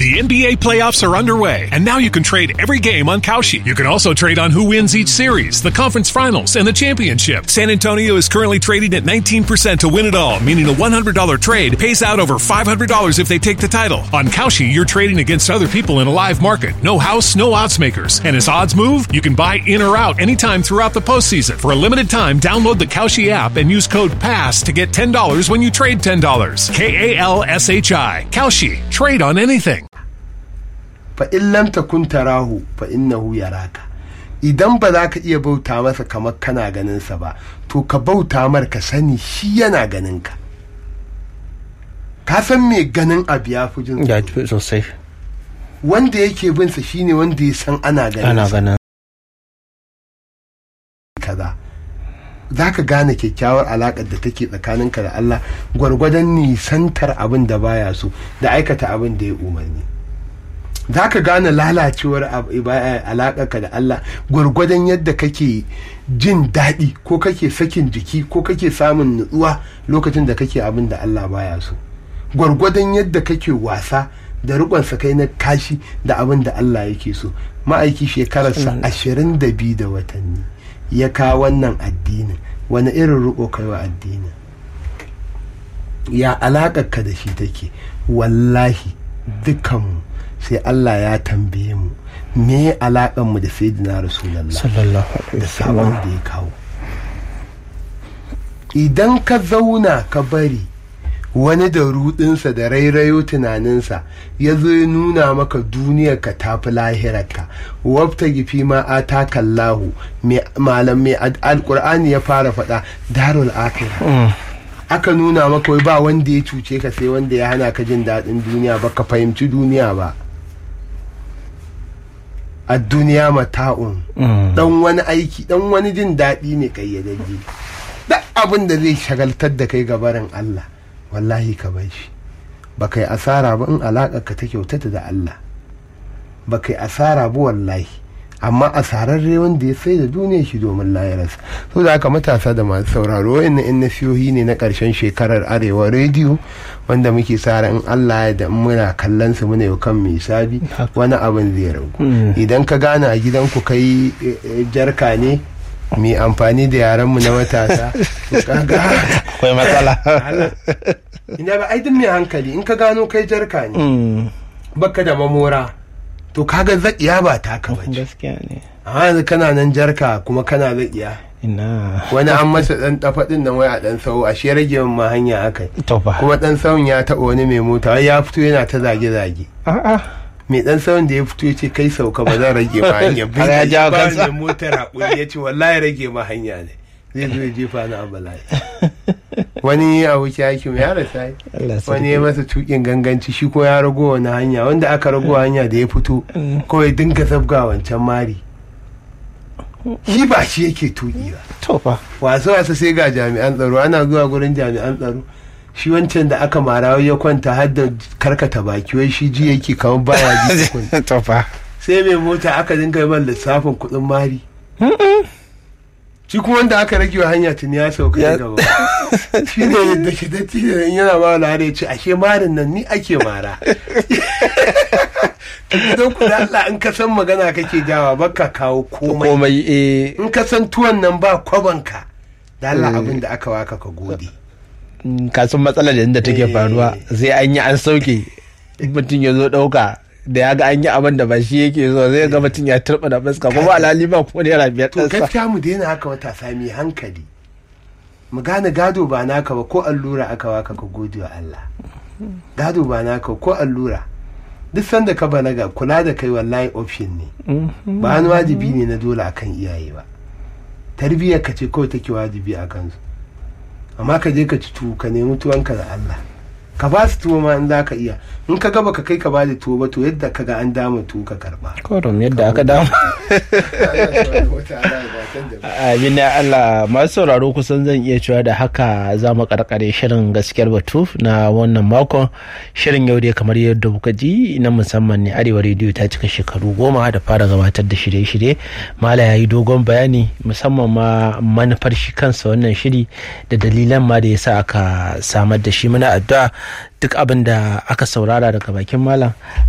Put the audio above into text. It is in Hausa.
The NBA playoffs are underway, and now you can trade every game on Kalshi. You can also trade on who wins each series, the conference finals, and the championship. San Antonio is currently trading at 19% to win it all, meaning a $100 trade pays out over $500 if they take the title. On Kalshi, you're trading against other people in a live market. No house, no odds makers. And as odds move, you can buy in or out anytime throughout the postseason. For a limited time, download the Kalshi app and use code PASS to get $10 when you trade $10. K A L S H I. Kalshi. Trade on anything. fa in lam takun tarahu fa innahu yaraka idan ba za ka iya bauta masa kamar kana ganin sa ba to ka bauta mar ka sani shi yana ganin ka ka san me ganin abu ya fi jin ya tsoro. ji sosai wanda yake bin sa shine wanda ya san ana ganin ana sa ganin kaza za ka gane kyakkyawar alaƙar da take tsakaninka da Allah gwargwadon nisantar abin da baya so da aikata abin da ya umarni za ka gane lalacewar ab- iba- alaƙarka da Allah gwargwadon yadda kake jin daɗi ko kake sakin jiki ko kake samun nutsuwa lokacin da kake abin da Allah baya so gwargwadon yadda kake wasa da rikon kai na kashi da abin da Allah yake so ma'aiki shekararsa ashirin da biyu da watanni ya kawo wannan addinin wani irin riko kai wa addinin ya alaƙarka da shi take wallahi dukanmu sai Allah ya tambaye mu me alaƙar mu da sayyidina rasulullah sallallahu alaihi da sabon wasallam da ya kawo idan ka zauna ka bari wani da rudinsa da rairayo tunaninsa ya zo ya nuna maka duniyar ka tafi lahirarka wabta gifi ma a takallahu malam mai ad- alkur'ani ya fara faɗa darul akhirah aka nuna maka wai ba wanda ya cuce ka sai wanda ya hana ka jin daɗin duniya ba ka fahimci duniya ba a duniya mata'un dan wani aiki dan wani jin daɗi ne kayyadajje duk abin da zai shagaltar da kai gabarin Allah wallahi ka bar shi ba kai asara ba in alaƙa ka ta kyautata da Allah ba kai asara ba wallahi amma asararre wanda ya sai da duniya shi domin layararsa so da haka matasa da masu sauraro wa'annan in nasiyohi ne na ƙarshen shekarar arewa rediyo wanda muke sa ran in Allah ya da in muna kallon su muna yau kan mai sabi wani abin zai ragu idan ka gane a gidanku kai eh, eh, jarka ne mai amfani da yarenmu na matasa to kaga akwai matsala Allah. ina ba ai duk mai hankali in ka gano kai jarka ne Mm, baka da mamora to kaga zaƙiya ba taka bace gaskiya ne amma yanzu kana nan jarka kuma kana zaƙiya ina wani an masa dan dafaɗin nan wai a dan sau a shi rage min ma hanya akai to fa kuma dan sauyin ya taɓa wani mai mota wai ya fito yana ta zage-zage a'a mai dan sauyin da ya fito ya ce kai sauka ba zan rage ma hanya Har ya jawo ba kansa. mai motar haƙuri ya ce wallahi rage ma hanya ne zai zo ya jefa ni a bala'i wani aboki aikin ya rasa yi. Allah sarki. wani ya masa tukin ganganci shi ko ya rago wani hanya wanda aka rago hanya da ya fito kawai dinga zabga wancan mari shi ba shi yake tuki ba to fa wasu wasu sai ga jami'an tsaro ana zuwa gurin jami'an tsaro shi wancan da aka mara wai ya kwanta har da karkata baki wai shi ji yake kamar baya ji tukun. to fa sai mai mota aka dinga yi man lissafin kuɗin mari shi kuma wanda aka rage wa hanya tuni ya sauka Ya- daga gaba shi ne da shi da in yana ma wani ya ce ashe marin nan ni ake mara gidan ku da Allah in ka san magana kake jawa baka kawo komai komai eh in ka san tuwon nan ba kwabanka da Allah abin da aka waka ka gode mm, ka san matsalar da inda take Eh. faruwa sai an yi an sauke in mutum ya zo ɗauka da ya ga an yi abin da ba shi yake so zai ga mutum ya turɓa da fuska kuma alhali ba ko naira biyar to ɗansa gaskiya mu daina haka matasa mai hankali mu gane gado ba naka ba ko allura aka waka ka gode wa Allah gado ba naka ko allura duk sanda ka balaga kula da kai wallahi option ne ba wani wajibi ne na dole akan iyaye ba tarbiyyar ka ce kawai take wajibi a kansu amma ka je ka ci tuwo ka nemi tuwonka da Allah ka ba su tuwo ma in za ka iya in ka gaba ka kai ka ba da tuwo ba to yadda ka ga an dama tuwo ka karba korom yadda aka damu Amin ya Allah masu sauraro kusan zan iya cewa da haka za mu karkare shirin gaskiyar batu na wannan makon shirin yau dai kamar yadda kuka ji na musamman ne arewa rediyo ta cika shekaru goma da fara gabatar da shirye-shirye mala ya yi dogon bayani musamman ma manufar shi kansa wannan shiri da dalilan ma da ya sa aka samar da shi muna addu'a duk abin da aka saurara daga bakin malam